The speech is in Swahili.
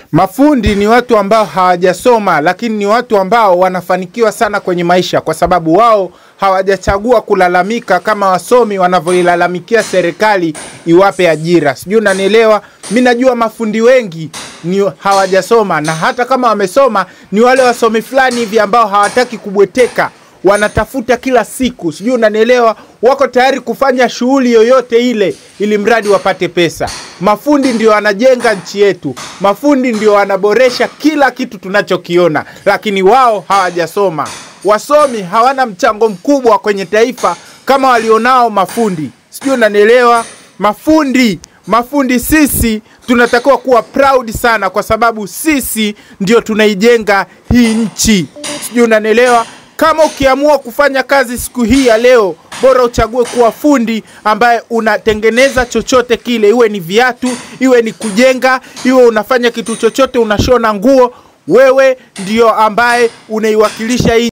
Mafundi ni watu ambao hawajasoma, lakini ni watu ambao wanafanikiwa sana kwenye maisha, kwa sababu wao hawajachagua kulalamika kama wasomi wanavyoilalamikia serikali iwape ajira. Sijui unanielewa? Mi najua mafundi wengi ni hawajasoma, na hata kama wamesoma ni wale wasomi fulani hivi ambao hawataki kubweteka wanatafuta kila siku, sijui unanielewa, wako tayari kufanya shughuli yoyote ile ili mradi wapate pesa. Mafundi ndio wanajenga nchi yetu, mafundi ndio wanaboresha kila kitu tunachokiona, lakini wao hawajasoma. Wasomi hawana mchango mkubwa kwenye taifa kama walionao mafundi, sijui unanielewa. Mafundi mafundi sisi tunatakiwa kuwa proud sana, kwa sababu sisi ndio tunaijenga hii nchi, sijui unanielewa. Kama ukiamua kufanya kazi siku hii ya leo, bora uchague kuwa fundi ambaye unatengeneza chochote kile, iwe ni viatu, iwe ni kujenga, iwe unafanya kitu chochote, unashona nguo, wewe ndio ambaye unaiwakilisha hii